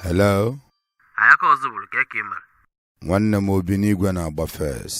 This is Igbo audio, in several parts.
hello anyị aka ọzọ bụrụ ka eke mere nwanne m obi n'igwe na-agba first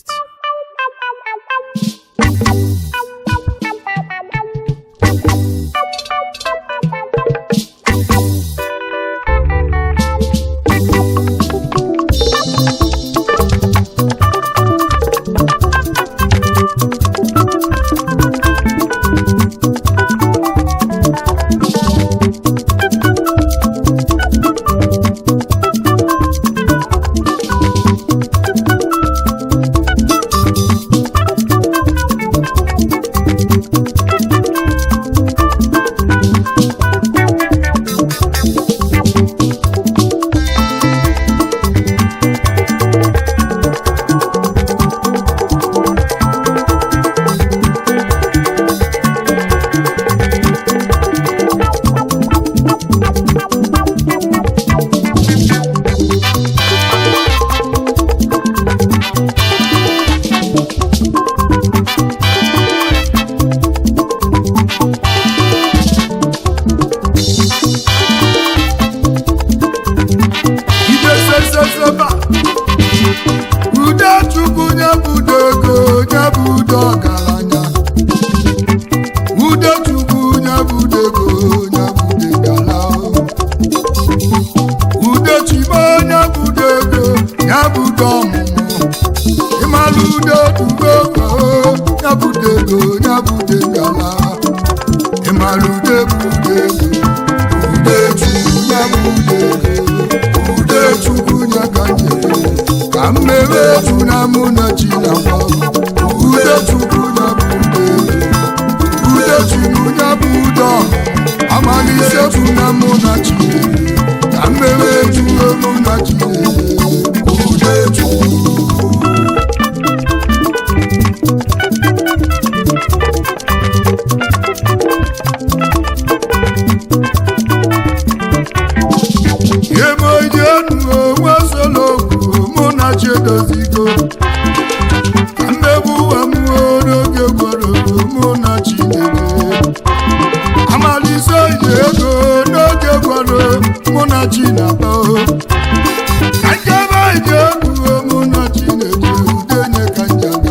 ideseseseba ude chukwu nye budo ego nye budo ọgaranya ude chukwu nye budo ego nye budo gala ude chibo nye budo ego nye budo ọmụmụ ịmalụ ude dugo ego nye budo ego nye budo gala ịmalụ ude budo ego ude chukwu nye budo ego ude chukwu nye ka nye ka mmebe eju na mụ na chi na gwa ude chukwu nye bụ ude ude chukwu nye bụ ude amalise bụ na mụ na chi ka mmebe eju mụ na chi ude chukwu ebe enu onwe solokwu mụ na chi edozigo ka mmegbu ụwa m n'oge gworo mụ na chineke amalise iji ego n'oge gworo mụ na chinaba ka njebe iji egwu mụ na chineke udenye ka njaga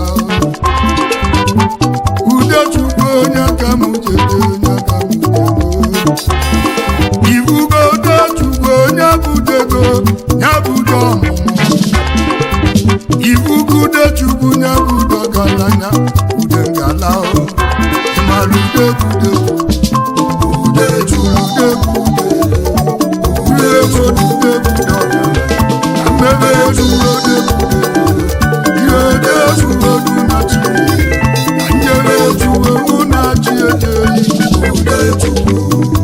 ude chukwu onye ka m jede onye ka m jede ibugo chukwu onye budego ya budo ọmụmụ ibugude chukwu ya budo galanya ude ngala o ịmara ude bude ude chukwu ude bude ude bude ude bude ọgaranya na mmebe chukwu ode bude ihe ode chukwu odu na chi na nyere chukwu mụ na chi ejeyi ude chukwu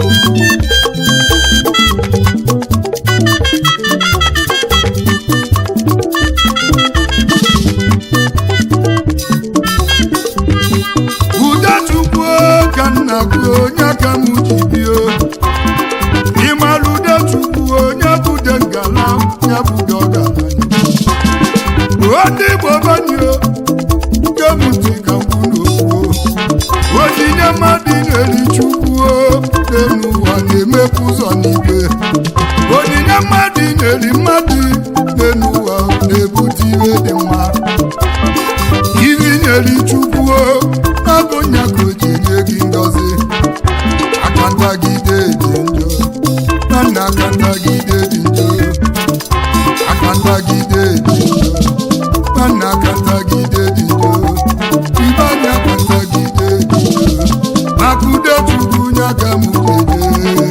ude chukwu ka nna gị onye ka m ji bie ịmara ude chukwu onye bude ngala ya bude ọgaranya ndị igbo banyo nke m ntị ka m kwụ n'okwu onyinye mmadụ na-eri chukwu n'elu ụwa na-emepụ ụzọ n'igwe onyinye mmadụ na-eri mmadụ n'elu ụwa na-ebute ihe dị mma iri nyere chukwu abụ nya ka o ji nye gị ngọzi aka ntagide dị njọ nwanne aka ntagide dị njọ aka ntagide dị njọ nwanne aka ntagide dị njọ ibe anya aka ntagide dị njọ maka ude chukwu nya ka m jede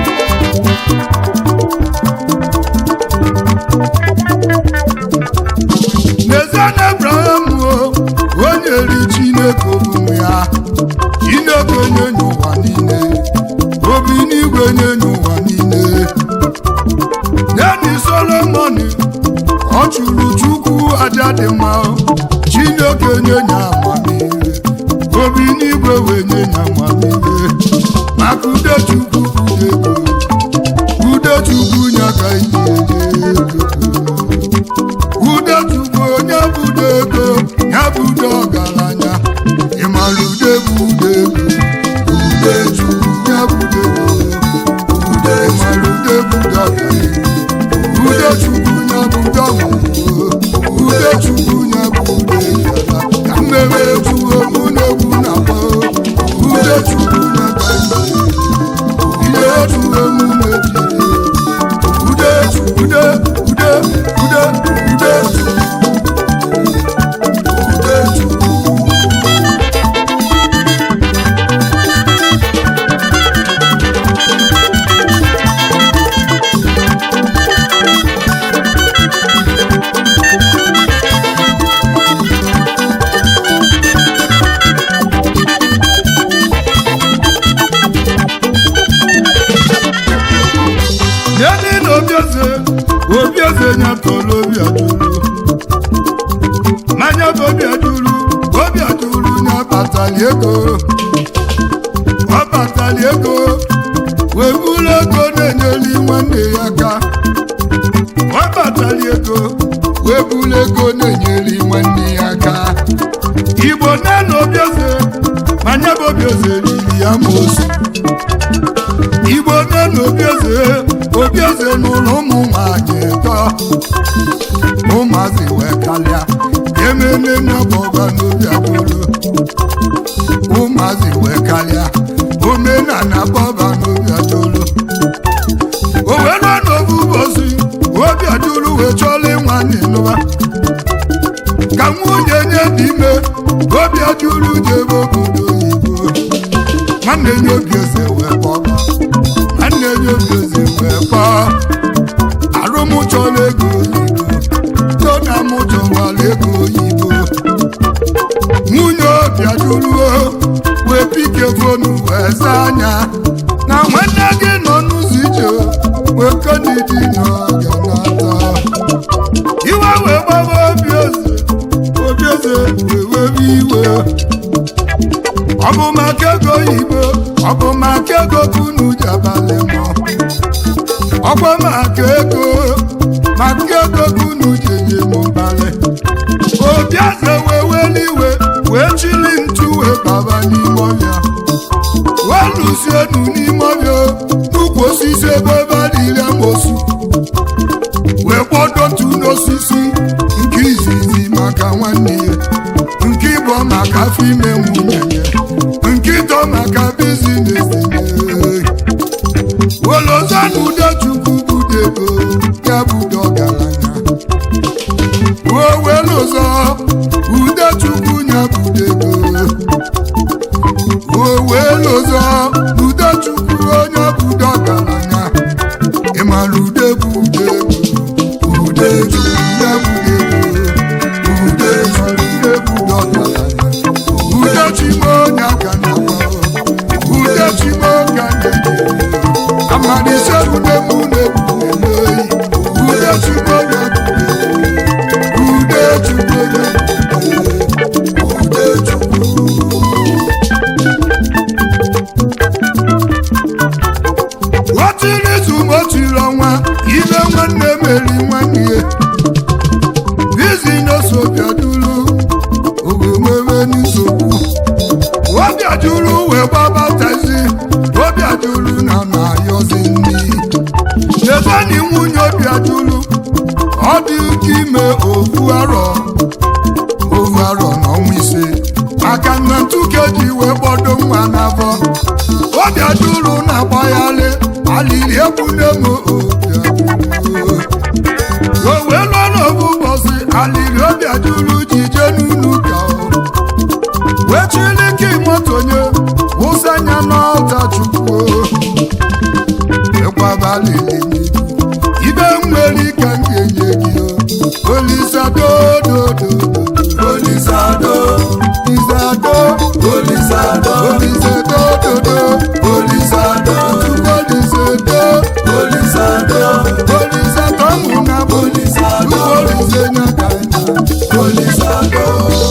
n'ezie na abraham o onye ri chineke omume ya chineke onye nye ụwa niile obi n'igwe nye nye ụwa niile neni solomon ọ chụrụ chukwu aja dị mma chineke nye nye amamihe obi n'igwe wee nye nye amamihe maka ude chukwu ude ego ude chukwu nye ka iji eje ego ude chukwu onye bude ego ya bude ọgaranya ịmara ude bụ ude ego ude chukwu ya bude ego ude mara ude bude ọgaranya otu emume jiri ude ude ude ude ude ude Yeni na obieze obieze nyatọrọ obi adụrụ mmanya bụ obi adụrụ obi adụrụ nyabatali ego ọ batali ego wee buru ego na-enyeli nwanne ya aka ọ batali ego wee buru ego na-enyeli nwanne ya aka igbo nne na obieze mmanya bụ obieze riri ya mosu igbo nne na obieze obieze n'ụlọ ụmụ nwanyị tọ ụmụazị wee kalịa ememe n'ọbọba n'obi abụrụ ụmụazị wee kalịa omenala bọba n'obi adụrụ o wee ruo n'obu ụbọchị obi adụrụ wee chọọla ịnwa n'ịnụwa ka nwunye nye dị ime obi adụrụ jebe obodo oyibo nwanne nye obi eze wee kpọba nwanne nye obi eze wee kpọọ arụmụchọla ego oyibo tona mụchọwala ego oyibo nwunye obi adụruo wee pike fonu wee zaa anya na nwanne gị nọ n'ụzọ ije wee konidi n'ọga nata iwe wee gbaba obi eze obi eze wee webe iwe ọ bụ maka ego oyibo ọ bụ maka ego kunu ji abalị mọ ọkwa maka ego maka ego kunu ji enye m mbalị obi eze wee weli iwe wee chili ntu wee baba n'ime ọbịa wee lụzienu n'ime ọbịa n'ukwu osisi ebe ebe a dịrị amosu wee kpọdo ntu n'osisi nke izizi maka nwanne ya nke ịbụ maka afọ ime nwunye ya nke ịtọ maka bizinesi wolozanu udechukwu budego ya budo ọgaranya owelozo udechukwu ya budego owelozo udechukwu onye budo ọgaranya ịmara ude bụ ude udechukwu ya budego udechukwu ude budo ọgaranya udechimo onye aka na udechimo ka na-eji amalise ude mụ na-ebu eyi udechukwu onye udechukwu onye udechukwu otiri izu ma otiri ọnwa ibe nwanne meri nwanne ya bizinesi obiaduru ogomebe nsogbu obiaduru wee gbabatazi obiaduru na na-ayọzi ndị chezani nwunye obiaduru ọ dị ụka ime ofu arọ ofu arọ n'ọnwa ise maka na ntuke ji wee gbọdo nwa n'afọ obiaduru na-agbagharị alili egwu na-emo obiaduru o wee lụọ n'obu ụbọchị alili obiaduru ji jee n'ụlọ ụka o wee chilike motonye wụsa anya n'ọta chukwu ekwabalili ibe nwere ike m ga-enye gị o olisadododo olisado isado olisado olisadododo olisado olisado olisado olisado mụna olisado olisenyaka olisado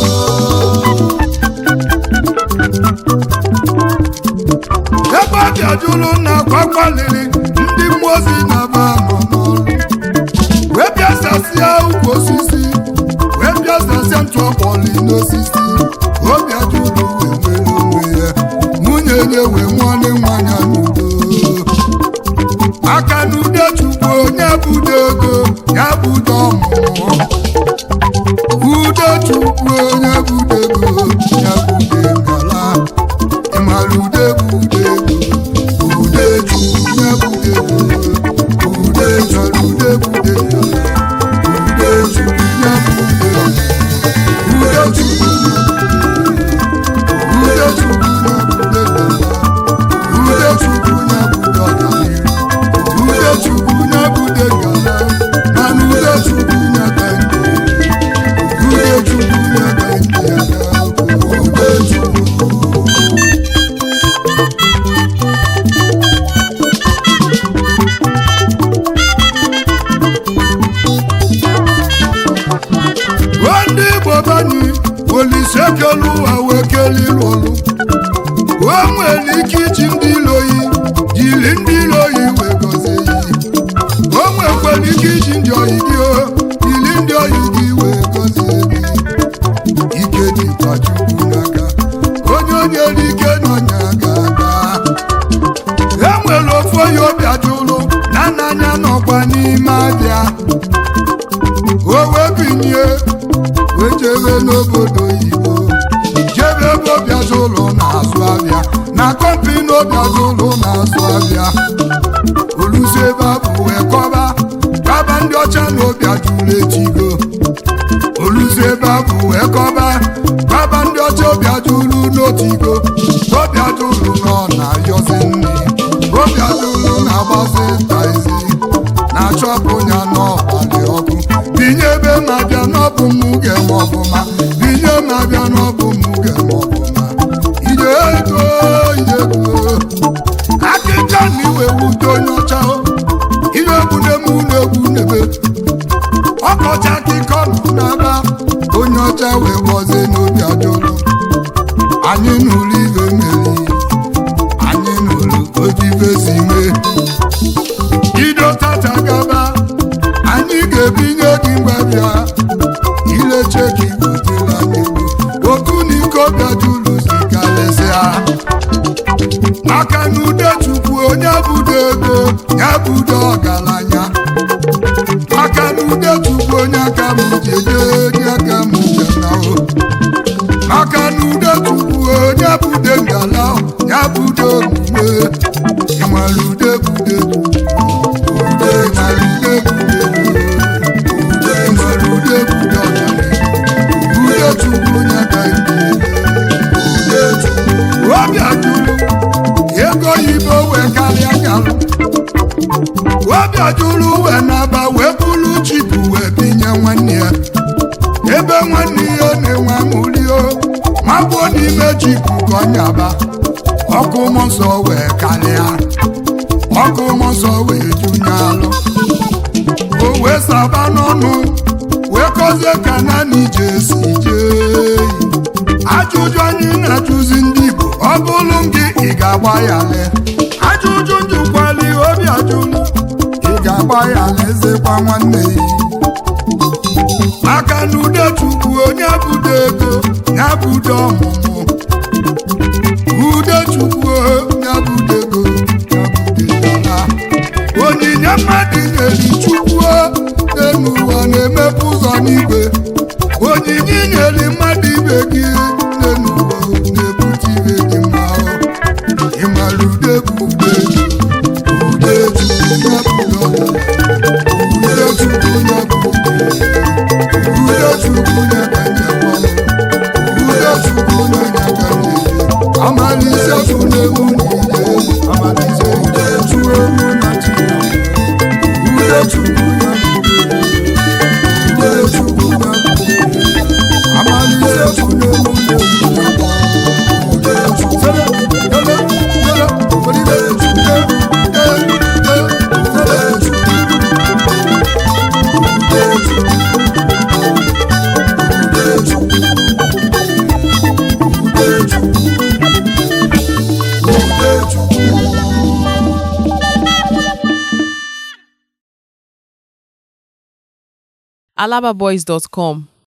ebe ọ bịajuru na akwakpaliri ndị mmụọ ozi na-aba nọ n'ọrụ wee bịasasịa ukwu osisi wee bịasasịa ntụ ọkpọli n'osisi obi ajụrụ wee nwere onwe ya nwunye ya wee nwanne nwanya n'udo aka n'ude chukwu onye budo ego ya budo ọmụmụ udo chukwu onye budo ego ya budo ngala ịmara ude bụ ude ego ude chukwu ya obiajulu na nna anya nọkwa n'ime abịa o wee binye wee jebe n'obodo oyibo jebe ebe obiajulu na-azụ abịa na kọmpini obiajulu na-azụ abịa olusi ebe a bụ wee kọba kaba ndị ọcha na obiajulu etigo olusi ebe a bụ wee kọba kaba ndị ọcha obiajulu n'otigo obiajulu nọ na-ayọzi nne obiajulu na-agbazi taizi na-achọpụ ya n'ọgbalị ọkụ binye ebe ma bịa n'ọbụ mụ ga-eme ọfụma binye ma bịa n'ọbụ mụ ga-eme ọfụma ije ego ije ego akịka na iwe wute onye ọcha ihe egwu na-eme ụlọ egwu n'ebe ọkọchị akịkọ nọ n'ebe onye ọcha wee gbozie n'obi ajụlụ anyị n'ụlọ ibe mmeri anyị n'ụlọ otu ibe si mee ido tata gaba anyị ga-ebinye gị mgbabịa ileche ka ibutela anyị ego otu na iko bịajulu si karịsịa maka na ude chukwu onye budo ego ya budo ọgaranya maka na ude chukwu onye aka m jeje onye aka m jenahụ maka na ude chukwu onye bude ngala ya budo omume ịmara ude bude ude ịmara ude bude ude ịmara ude bude ọgaranya ude chukwu onye aka ude chukwu obi ajụrụ ego oyibo wee karịa nyalụ obi ajụrụ wee naba wee bụrụ chipu wee binye nwanne ya ebe nwanne ya na-enwe amụrio magbuo n'ime chipu ka ọ nyaba ọkụ mmụọ nsọ wee karịa ọkụ mmụọ nsọ wee junye alụ o wee saba n'ọnụ wee kọzie ka naanị ije si jee ajụjụ anyị na-ajụzi ndị Igbo ọ bụrụ gị ị ga-agba ya lee ajụjụ njụkwali obi ajụlụ ị ga-agba ya lezekwa nwanne ya maka na ude chukwu onye budo ego ya budo ọmụmụ ude chukwu onye budo ego ya budo dala onyinye mmadụ nyeri chukwu n'elu ụwa na-emepe ụzọ n'igwe onyinye nyeri mmadụ ibe gị n'elu ụwa na-ebute ibe gị mma ịmara ude bụ ude ude chukwu ya budo ude chukwu ya budo ude chukwu ya kanyekwalụ ude chukwu ya nyakanye amalise tunewu niile amalise ude chukwu ewu na china ude chukwu ya ude chukwu ya amalise tunewu niile ude chukwu sele sele sele olile chukwu ude ude sele chukwu ude chukwu alababoys.com